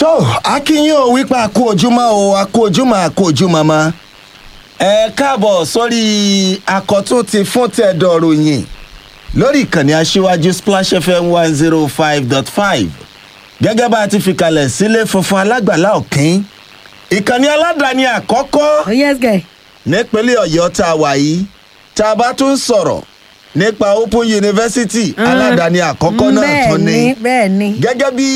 tó akínyìn ò wípé àkó ojúmọ́ o àkó ojúmọ́ àkó ojúmọ́ mọ́ ẹ káàbọ̀ sórí àkọ́tún ti fún tẹ̀dọ̀ ròyìn lórí ìkànnì aṣíwájú splash fm one zero five dot five gẹ́gẹ́ bá a ti fi kalẹ̀ sílé funfun alágbàlá òkín ìkànnì aládàáni àkọ́kọ́ Oh, yes, guy. nípínlẹ̀ ọ̀yọ́ tá a wà yìí tá a bá tún sọ̀rọ̀ nípa open university aládàáni àkọ́kọ́ náà tún bẹ́ẹ̀ ni ni bẹ́ẹ̀ ni. gẹ́gẹ́ bí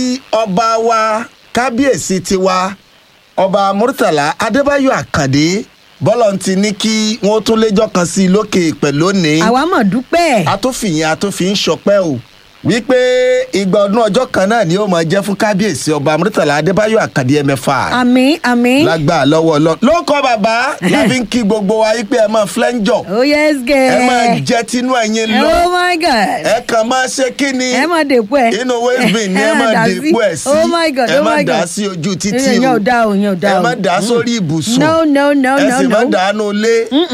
ọba wa kábíyèsí tiwa ọba murtala adébáyò àkàndé bọ́lọ̀ ti ní kí wọ́n tún léjọ́ kan sí i lókè pẹ̀lú òní àwa mọ̀ dúpẹ́. atófìyìn atófin ṣọpẹ́ o wípé ìgbà ọdún ọjọ́ kan náà ni ó máa jẹ́ fún kábíyèsí ọba murtala adébáyò àkàndé ẹ̀mẹ́fà àmì àmì. lágbà lọ́wọ́ lọ ló kọ́ bàbá láfi ń kí gbogbo wa wípé ẹ máa flẹ́ńjọ̀ oh yes guy. ẹ máa jẹ́ tinú ẹ̀yin lọ oh my god. ẹ kàn máa ṣe kí ni ẹ máa dèpo ẹ. inú waving ni ẹ máa dà dèpo ẹ sí oh my god ẹ oh má my dà á god. sí ojú títí ìyẹn o ò dá o ìyẹn ò dá ẹ o. má dà á sórí ibùsùn no no no ẹ no sì má no. dà á nù lé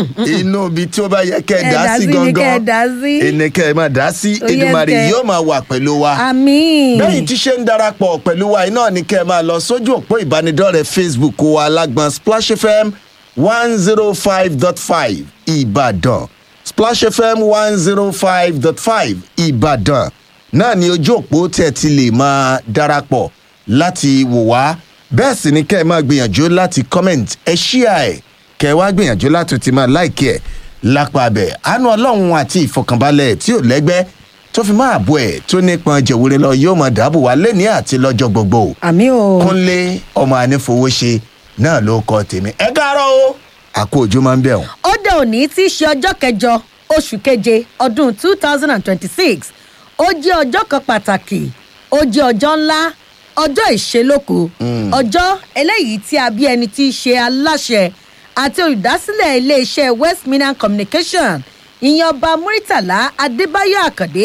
inú ibi tí ó bá yẹ kẹ ẹ Ẹ dà á dà sí sí ni kẹ́ ẹ gangan dà sí. ẹnì kẹ ẹ má dà á sí Oh, yes, Èdùmàrè kẹ́. yóò máa wà pẹ̀lú wa àmì. bẹ́yìn tí ṣe ń darapọ̀ pẹ̀lú wa iná ni kẹ́ ẹ máa lọ sójú òpó ìbánidọ́rẹ̀ẹ́ facebook wa alágbọ̀n splash fm one zero five dot five ìbàdàn splash fm one zero five dot five ìbàdàn náà ni ojú òpó tẹ̀ ti lè máa darapọ̀ láti wò wá bẹ́ẹ̀ sì ni kẹ́ ẹ máa gbìyànjú láti comment ẹ ṣíà ẹ̀ kẹ́ ẹ wá gbìyànjú láti ti máa láìkí ẹ̀ lápá abẹ́ àánú ọlọ́run àti ìfọkànbalẹ̀ tí ò lẹ́gbẹ́ tó fi máa bọ̀ ẹ̀ tó nípọn jẹ̀wúrẹ́ lọ yóò máa dáàbò wá lẹ́ni àti lọ́jọ́ gbogbo àmì o. kúnlé ọmọ anífowóṣe náà ló kọ tèmi ẹ káàárọ̀ o àkó ojú máa ń bẹ̀ wọ́n. ó dé òní tí í ṣe ọjọ́ kẹjọ oṣù keje ọdún two thousand and twenty-six ó jẹ́ ọjọ́ kan pàtàkì ó jẹ́ ọjọ́ ńlá ọjọ́ ìṣelóko ọjọ́ eléyìí tí a bí ẹni tí í ṣe aláṣẹ àti olùdásílẹ̀ iléeṣẹ́ west minan communication ìyẹn ọba muritala adébáyò àkàndé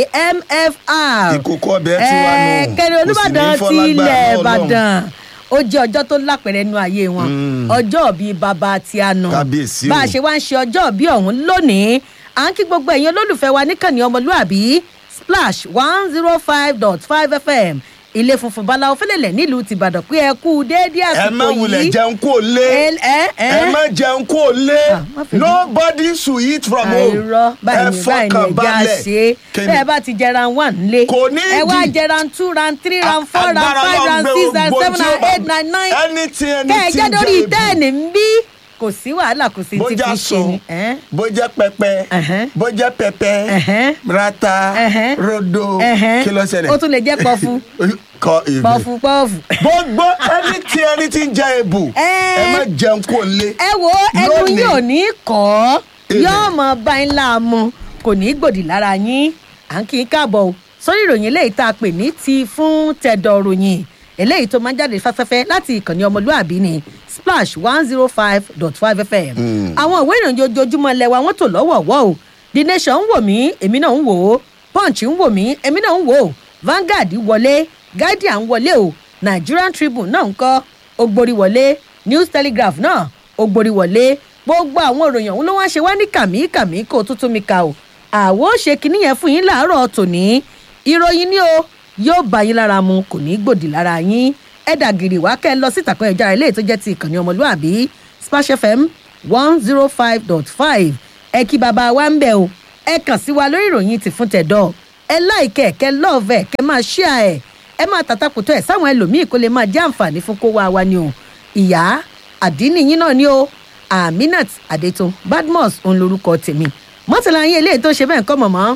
mfr ìkókó ọbẹ̀ tí wà nù Eh, kẹrin olùbàdàn kò sì ti ní fọlágbà ilẹ̀ náà ìbàdàn ó jẹ́ ọjọ́ tó lápẹ̀rẹ̀ nu ayé wọn ọjọ́ bíi bàbá tí a nà Kábíyèsí o. bá a ṣe wá ń ṣe ọjọ́ bíi ọ̀hún lónìí à ń kí gbogbo ẹ̀yin olólùfẹ́ wa níkànnì ọmọlúàbí splash one zero five dot five fm ilé funfun báláwo fẹlẹ̀lẹ̀ nílùú tìbàdàn pé ẹ kú déédéé ẹ àsìkò má wulẹ̀ yìí jẹun kó lé ẹ ẹ ẹ má jẹun kó lé Ah, má fi- nobody should eat from home àìrọ báyìí ni báyìí ni ẹja ṣe Kíni? bẹ́ẹ̀ bá ti jẹ ran one nílé Kò ní ẹ wá ìdí. jẹ ran two ran three ran four ran Agbára five Ọlọ́run ran gbé six ran gbogbo seven tí ó ran bá- eight ran nine anything kẹ́ ẹ anything jẹ́ lórí jẹ tẹ́ẹ̀nì ń bí kò sí wàhálà kò sí ti bójá fi ṣe ni. sùn ẹ́n? bójá pẹpẹ Ẹ̀hẹ́n. bójá pẹpẹ Ẹ̀hẹ́n. rata Ẹ̀hẹ́n. rodo Ẹ̀hẹ́n. kí ló ṣẹlẹ̀. ó tún lè jẹ́ pọfu kọ ìwé. pọfu pọfu. gbogbo ẹni tí ẹni tí ń jẹ ebù Ẹ́. ẹ má jẹun kó lé. ẹ wo ẹnu Lónìí. yín ò ní kọ́ Èmi. yóò mọ bá ń la mu kò ní gbòdì lára yín à ń kí n káàbọ̀ o sórí ìròyìn eléyìí tá a pè ní ti fún tẹ̀dọ̀ ròyìn eléyìí tó máa ń jáde fẹ́fẹ́fẹ́ láti ìkànnì ọmọlúàbí ni splash one zero five dot five fm àwọn ìwé ìròyìn ojoojúmọ́ lẹ́wà wọ́n tò lọ́wọ̀ọ̀wọ́ o the nation ń wò mí èmi náà ń wò ó punch ń wò mí èmi náà ń wò ó vanguard wọlé guardian wọlé o nigerian tribune náà ń kọ́ ogbori wọlé news telegraph náà ogbori wọlé gbogbo àwọn ìròyìn ọ̀hún ló wá ṣe wá ní kàmíkàmí kó tuntun mi ka o àwo ṣe kinní yẹn fún yín láàárọ̀ tòní ìròyìn ni o yóò bá yín lára mu kò ní í gbòdì lára yín ẹ dàgìrì wá kẹ́ ẹ lọ sí ìtàkùn ẹ̀já ilé tó jẹ́ ti ìkànnì ọmọlúàbí splash fm one zero five dot five ẹ kí bàbá wa ń bẹ̀ o ẹ kàn sí wa lórí ìròyìn ti fún tẹ̀dọ̀ ẹ láìkẹ́ kẹ́ lọ́ọ̀vẹ̀ kẹ́ máa ṣíà ẹ̀ ẹ máa tàtàkùtọ̀ ẹ̀ sáwọn ẹlòmíì kó lè máa jẹ́ àǹfààní fún kó wá wa ni o ìyá àdínì yín náà ni o aminat adetun badmus òun lorúkọ tèmi mọ́tàlá yín eléyìí tó ṣe bẹ́ẹ̀ kọ́ mọ̀mọ́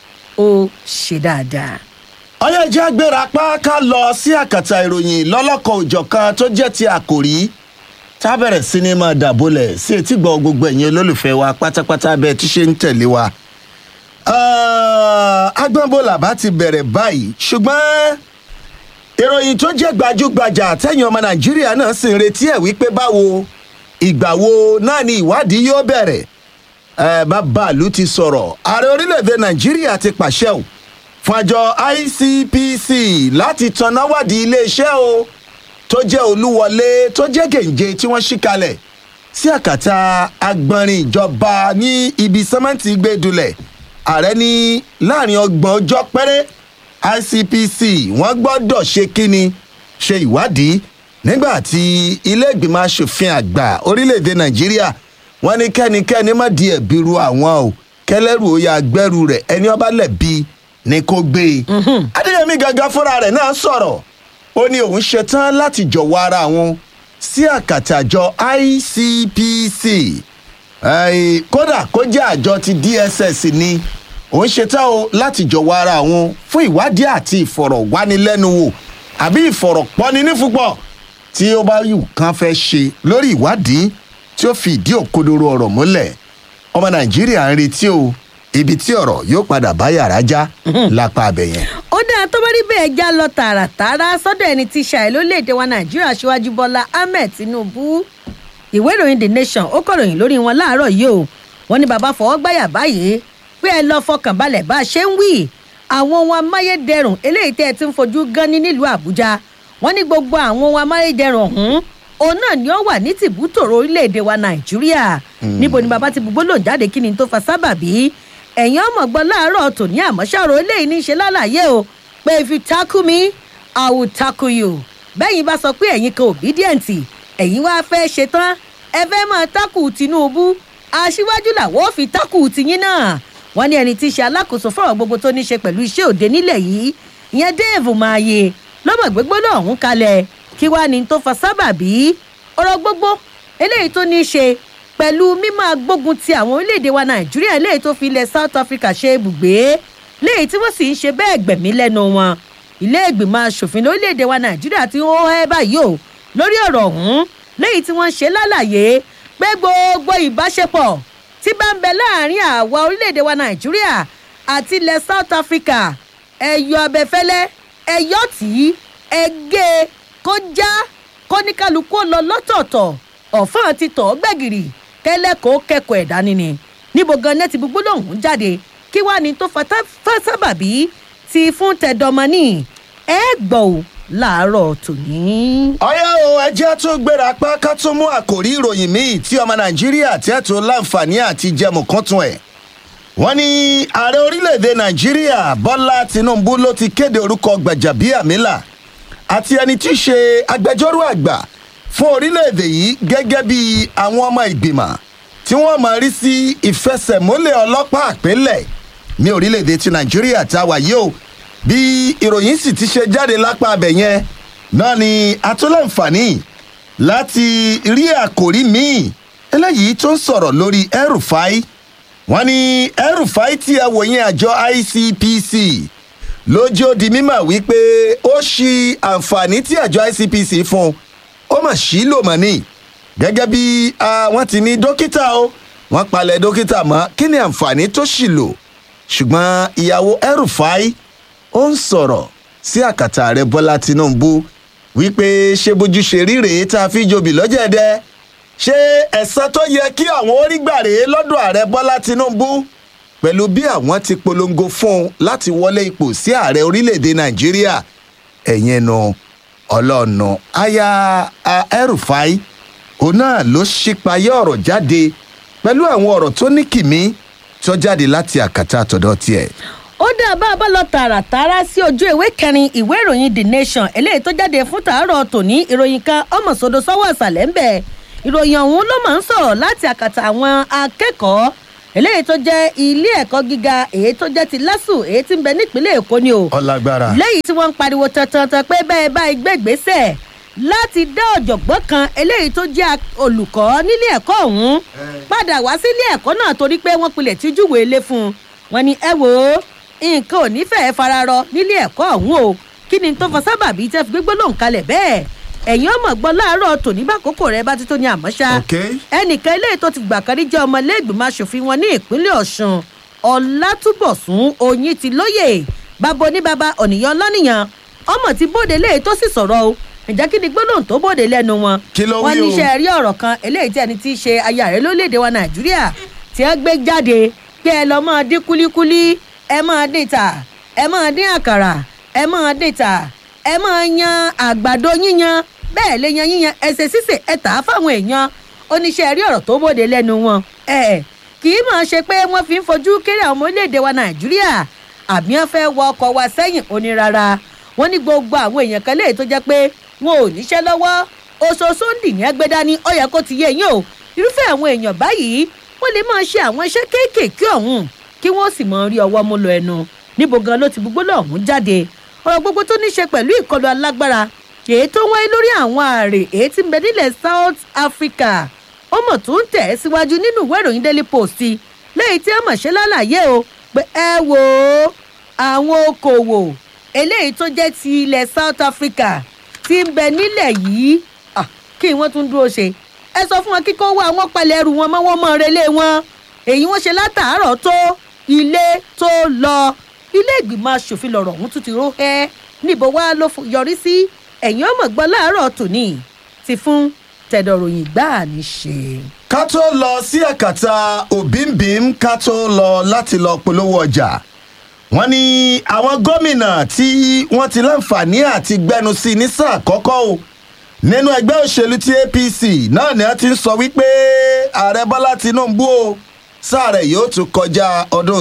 ó ṣe dáadáa. ọyọ jẹ́ agbéra pa ká lọ sí àkàtà ìròyìn lọ́lọ́kan òjọ̀kan tó jẹ́ ti àkòrí tá a bẹ̀rẹ̀ sí ni máa dàbólẹ̀ sí etí gbọ́ gbogbo ẹ̀yin olólùfẹ́ wa pátápátá bẹ́ẹ̀ tí ṣe ń tẹ̀lé wa. agbọ́nbọ̀là bá ti bẹ̀rẹ̀ báyìí ṣùgbọ́n ìròyìn tó jẹ́ gbajúgbajà tẹ̀yìn ọmọ nàìjíríà náà sì ń retí ẹ̀ wípé báwo ìgbà wo náà ni ìwádìí yóò bẹ̀rẹ̀ ẹ bàbá ìlú ti sọ̀rọ̀ ààrẹ orílẹ̀-èdè nàìjíríà ti pàṣẹ o fún àjọ icpc láti tanná wádìí iléeṣẹ́ o tó jẹ́ olúwọlé tó jẹ́ gèǹje tí wọ́n ṣí kalẹ̀ sí àkàtà agbọ̀nrín ìjọba ní ibi sẹ́mẹ́ǹtì gbẹ́dulẹ̀ ààrẹ ní láàrin ọgbọ̀n ọjọ́ péré icpc wọ́n gbọ́dọ̀ ṣe kínni ṣe ìwádìí nígbà tí ilé ìgbìmọ̀ asòfin àgbà orílẹ̀-èdè nàìjíríà wọ́n ní kẹ́nikẹ́ni má di ẹ̀bi ru àwọn o kẹlẹ́rù ó yà gbẹ́rù rẹ̀ ẹni ọba lẹ̀bi ni kò gbé e. adéyẹmí gangan fúnra rẹ̀ náà sọ̀rọ̀ ó ní òun ṣetán láti jọ̀wọ́ ara òun sí àkàtà àjọ icpc Ẹ̀ẹ́, kódà kó jẹ́ àjọ ti dss ni òun ṣetán o láti jọ̀wọ́ ara òun fún ìwádìí àti ìfọ̀rọ̀wánilẹ́nuwò àbí ìfọ̀rọ̀pọ́ni nífúpọ̀ tí ó bá yù kán fẹ́ ṣe lórí ìwádìí tí ó fi ìdí òkodoro ọ̀rọ̀ múlẹ̀ ọmọ nàìjíríà ń retí o ibi tí ọ̀rọ̀ yóò padà bá yàrá já lápá abẹ yẹn. ó dáa tó bá rí bẹ́ẹ̀ já lọ tààràtààrà sọ́dọ̀ ẹni tí ṣàì lórílẹ̀‐èdè wa nàìjíríà ṣíwájú bọ́lá ahmed tinubu ìwé ìròyìn the nation ó kọ̀ròyìn lórí wọn láàárọ̀ yìí o wọ́n ní bàbá fọwọ́ gbáyà báyìí pé ẹ lọ fọkàn balẹ̀ bá a ṣe ń wí àwọn ohun amáyédẹrùn eléyìí tẹ́ ẹ ti ń fojú gan ní nílùú àbújá wọ́n ní gbogbo àwọn ohun amáyédẹrùn ọ̀hún òun náà ni ó wà ní tìbútòrò orílẹ̀-èdè wa nàìjíríà níbo ni bàbá ti bùgbó lò jáde kí ni tó fa sábàbí ẹ̀yin ọmọ gbọ́ láàárọ̀ tòní àmọ́ṣàrò eléyìí ní í ṣe lálàyé o pé if you tackle me i will tackle you bẹ́yìn bá sọ pé ẹ̀yin kan obedient ẹ̀yin wá fẹ́ ṣetán ẹ fẹ́ máa tákù tinubu aṣíwájú làwọn ò fi tákù tiyín náà wọ́n ní ẹni tí í ṣe alákòóso fọ́rọ̀ gbogbo tó ní í ṣe pẹ̀lú iṣẹ́ òde nílẹ̀ yìí ìyẹn dave maye lọ́mọ gbégbóná ọ̀hún kalẹ̀ kí wàá ní tó fa sábàbí ọ̀rọ̀ gbogbo eléyìí tó ní í ṣe pẹ̀lú mímọ́ agbógun ti àwọn orílẹ̀-èdè wa nàìjíríà léyìí tó fi ilẹ̀ south africa ṣe ibùgbé léyìí tí wọ́n sì ń ṣe bẹ́ẹ̀ gbẹ̀mí lẹ́nu wọn ilé ìgbìmọ̀ asòfin lórílẹ̀-èdè wa nàìjíríà ti ń hó ẹ́ báyìí o lórí ọ̀rọ̀ ọ̀hún léyìí tí wọ́n ṣe lálàyé pé gbogbo ìbáṣepọ̀ tí bá ń bẹ láàrin àwa orílẹ̀-èdè wa nàìjíríà àti ilẹ̀ south africa ẹ̀yọ abẹ́fẹ́lẹ́ ẹ̀yọ́ tí ẹgẹ́ kó já kóníkálukú lọ lọ́tọ̀ọ̀tọ̀ ọ̀fọ́n ti tọ̀ ọ́ gbẹ̀gìrì kẹ́lẹ́kọ̀ọ́ kẹ́kọ̀ọ́ ẹ̀dá nínú níbo gan nẹ́ẹ̀tì gbogbo lòun jáde kí wàá ní tó fata sábàbí ti fún tẹ̀dọ̀mọ́nì ẹ gbọ́ ò láàárọ̀ tòní. ọyá o ẹjẹ́ tó gbéra pá ká tó mú àkòrí ìròyìn míì tí ọmọ nàìjíríà tí ẹ̀ tó láǹfààní àti jẹmù kan tún ẹ̀. wọ́n ní ààrẹ orílẹ̀-èdè nàìjíríà bọ́lá tinubu ló ti kéde orúkọ gbàjàbíàmílà àti ẹni tí í ṣe agbẹjọ́rò àgbà fún orílẹ̀-èdè yìí gẹ́gẹ́ bí àwọn ọmọ ìgbìmọ̀ tí wọ́n máa rí sí ìfẹsẹ̀múlẹ̀ ọlọ́pàá àpélẹ̀ ní orílẹ̀-èdè ti nàìjíríà tá a wà yìí o bí ìròyìn sì ti ṣe jáde lápá abẹ yẹn náà ni atúláǹfààní láti rí àkòrí míì eléyìí tó ń sọ̀rọ̀ lórí ẹrùfáì wọ́n ní ẹrùfáì tí ẹ wòye àjọ icpc lójó di mímọ̀ wípé ó ṣí àǹfààní tí àjọ icpc fún un ó mà sí lò mọ́ ni gẹ́gẹ́ bí wọ́n ti ní dókítà o wọ́n palẹ̀ dókítà mọ́ kí ni àǹfààní tó ṣì lò ṣùgbọ́n ìyàwó ẹrùfáì ó ń sọ̀rọ̀ sí àkàtà ààrẹ bọ́lá tinubu wípé ṣé bójú ṣe rí rèé tá a fi jobi lọ́jẹ̀dẹ́ ṣé ẹ̀sán tó yẹ kí àwọn orí gbà rèé lọ́dọ̀ ààrẹ bọ́lá tinubu pẹ̀lú bí àwọn ti polongo fún un láti wọlé ipò sí ààrẹ orílẹ̀‐èdè nàìjíríà ẹ̀yẹn nu ọlọ́ọ̀nù aya ẹrùfáì òun náà ló ṣípayé ọ̀rọ̀ jáde pẹ̀lú àwọn ọ̀rọ̀ tó ní kìmí tó jáde láti àkàtà àtọ̀dọ̀ tiẹ̀ ó dá bá a bá lọ tààràtàrà sí ojú ìwé kẹrin ìwé ìròyìn the nation eléyìí tó jáde fún tàárọ̀ tòní ìròyìn kan ọmọsodo sọ́wọ́ ìsàlẹ̀ ń bẹ̀ ìròyìn ọ̀hún ló máa ń sọ̀rọ̀ láti àkàtà àwọn akẹ́kọ̀ọ́ eléyìí tó jẹ́ ilé ẹ̀kọ́ gíga èyí tó jẹ́ ti lásù èyí tí ń bẹ nípínlẹ̀ èkó ni o ọlágbára lẹ́yìn tí wọ́n ń pariwo tantan pé bẹ́ẹ̀ báyìí gbẹ́gbẹ́sẹ̀ láti dá ọ̀jọ̀gbọ́n kan eléyìí tó jẹ́ olùkọ́ nílé ẹ̀kọ́ ọ̀hún padà wá sílé ẹ̀kọ́ náà torí pé wọ́n pilẹ̀ tí júwèé lé fún un wọn ni ẹ wò ó nǹkan ò ní fẹ́ẹ́ fararọ nílé ẹ̀kọ́ ọ̀hún o kí ni tó fa sábàbí tẹ́ fi gbégbó lòun kalẹ̀ bẹ́ẹ̀ ẹ̀yin ọmọ gbọ́ láàárọ̀ tòní bá kókó rẹ bá ti tó ní àmọ́ṣá ẹnìkan eléyìí tó ti gbà kárí jẹ́ ọmọ iléègbìmọ̀ asòfin wọn ní ìpínlẹ̀ ọ̀sùn ọ̀làtúbọ̀sún oyin ti lóye bàbá oníbàbá ọ̀nìyàn lọ́nìyàn ọmọ ti bóde léyìí tó sì sọ̀rọ̀ o ǹjẹ́ kí ni gbólóhùn tó bóde lẹ́nu wọn wọn ní iṣẹ́ rí ọ̀rọ̀ kan eléyìí tí ẹni tí í ṣe aya rẹ̀ lórílẹ̀‐èdè wa nàìjíríà tí wọ́n gbé jáde pé ẹ lọ́ máa dín kúlíkúlí ẹ máa dín ta ẹ máa dín àkàrà ẹ máa dín ta ẹ máa yan àgbàdo yíyan bẹ́ẹ̀ lè yan yíyan ẹsẹ̀ sísè ẹ tà á fáwọn èèyàn oníṣẹ́ rí ọ̀rọ̀ tó bóde lẹ́nu wọn ẹ kì í máa ṣe pé wọ́n fi ń fojú kéré àwọn ọmọ orílẹ̀-èdè wa nàìjíríà àbí wọ́n fẹ́ wọ ọkọ̀ wa sẹ́yìn onírara wọ́n ní gbogbo àwọn èèyàn kan léyìí tó jẹ́ pé wọn ò níṣẹ́ lọ́wọ́ oṣooṣù ń dì ní ẹgbẹ́ dání ó yẹ kó ti yé yín o irúfẹ́ àwọn èèyàn báyìí wọ́n lè máa ṣe àwọn iṣẹ́ kéékèèké ọ̀hún kí wọ́n sì máa rí ọwọ́ mú lọ ẹnu níbo gan ló ti gbogbo lọ́hún jáde ọ̀rọ̀ gbogbo tó ní ṣe pẹ̀lú ìkọlù alágbára èyí tó wáyé lórí àwọn ààrẹ èyí tí ń bẹ nílẹ̀ south africa ó mọ̀ tó ń tẹ̀ ẹ́ síwájú nínú ìwé ìròyìn daily post lẹ́yìn tí ẹ mọ̀ ṣe lálàyé o pé ẹ wò ó àwọn okòwò eléyìí tó jẹ́ ti ilẹ̀ south africa ti ń bẹ nílẹ̀ yìí ah, kí wọ́n tún dúró ṣe ẹ sọ fún wọn kíkọ́ wá àwọn palẹ̀ ẹrù wọn mọ́ wọn mọ́ relé wọn èyí wọ́n ṣe látàárọ̀ tó ilé tó lọ ilé ìgbìmọ̀ asòfin lọ̀rọ̀ ọ̀hún tún ti ró ẹ́ níbo wá ló yọrí sí ẹ̀yìn ọmọ gbọ́ láàárọ̀ tòní ti fún tẹ̀dọ̀ròyìn gbáà ní ṣe. ká tó lọ sí ẹ̀kàtà òbíǹbíǹ ká tó lọ láti lọ polówó ọjà wọ́n ní àwọn gómìnà tí wọ́n ti láǹfààní àti gbẹnu sí ní sáà kọ́kọ́ o nínú ẹgbẹ́ òṣèlú ti apc náà ni wọ́n ti ń sọ wípé ààrẹ bọ́lá tinubu o sáà rẹ̀ yóò tún kọjá ọdún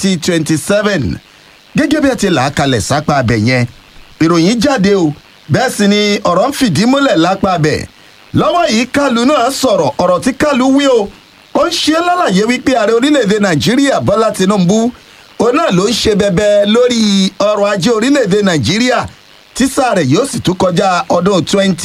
2027 gẹ́gẹ́ bí ẹ ti là á kalẹ̀ sápá abẹ yẹn ìròyìn jáde o bẹ́ẹ̀ sì ni ọ̀rọ̀ ń fìdí múlẹ̀ lápá abẹ lọ́wọ́ yìí kálù náà sọ̀rọ̀ ọ̀rọ̀ tí kálù wí o ó ń ṣe lálàyé wípé ààrẹ orílẹ̀-èdè nàìjíríà bọ́lá tinubu òun náà ló ń ṣe bẹbẹ lórí ọrọ̀ ajé orílẹ̀-èdè nàìjíríà tí sáà rẹ̀ yóò sì tún kọjá ọdún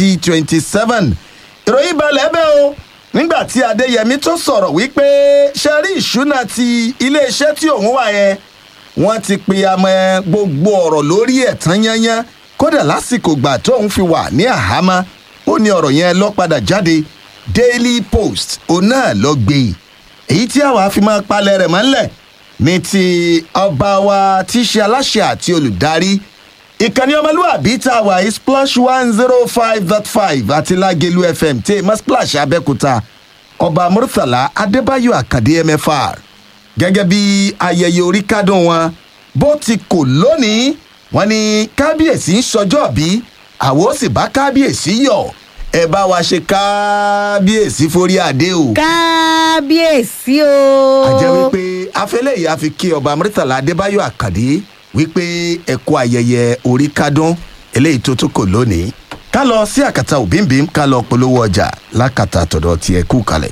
2027 ìròyìn balẹ̀ bẹ́ẹ̀ o nígbà tí adéyẹmí tó sọ̀rọ̀ wípé ṣe rí ìṣúná ti iléeṣẹ́ tí òun wà yẹn wọ́n ti pe amọ̀ gbogbo ọ̀rọ̀ lórí ẹ̀ tán yányán kódà lásìkò gbà tóun fi wà ní àhámọ́ ó ní ọ̀rọ̀ yẹn lọ padà jáde daily post òun náà lọ gbé e èyí tí àwa fi máa palẹ̀ rẹ̀ mọ́lẹ̀ ní ti ọba wa tí í ṣe aláṣẹ àti olùdarí ìkànnì ọmọlúwàbí tá a wà yìí splash one zero five dot five àti lágẹ̀lú fm tí èèmọ̀ splash abẹ́kúta ọba murtala adébáyò àkàdé mfr gẹ́gẹ́ bí ayẹyẹ orí kádùn wọn bó ti kò lónìí wọn ni kábíyèsí ń sọjọ́ bí àwọn ó sì bá kábíyèsí yọ̀ ẹ bá wa ṣe kábíyèsí forí adé o. kábíyèsí o. a jẹ́ wípé afẹ́lẹ́ yìí a fi kí ọba murtala adébáyò àkàdé wípé ẹ̀kọ́ ayẹyẹ orí kádùn eléyìí tó tún kò lónìí ká lọ sí àkàtà òbíǹbíǹ ká lọ polówó ọjà lákàtà tọ̀dọ̀ tiẹ̀ kú kalẹ̀.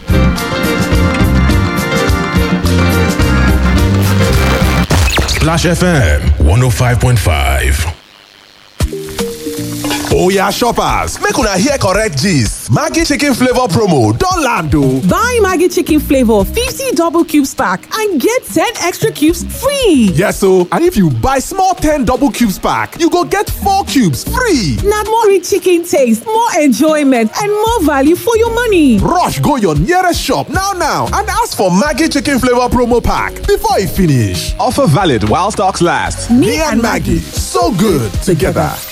Splash FM 105.5. Oya shoppers, make una hear correct gist. Maggi chicken flavor promo don land o. Buy Maggie Chicken Flavor 50 double cubes pack and get 10 extra cubes free. Yes o, and if you buy small 10 double cubes pack, you go get 4 cubes free. Now more rich chicken taste, more enjoyment, and more value for your money. Rush go your nearest shop now now and ask for Maggi chicken flavor promo pack before e finish. Offer valid while stocks last. Me, and Maggie, so good together.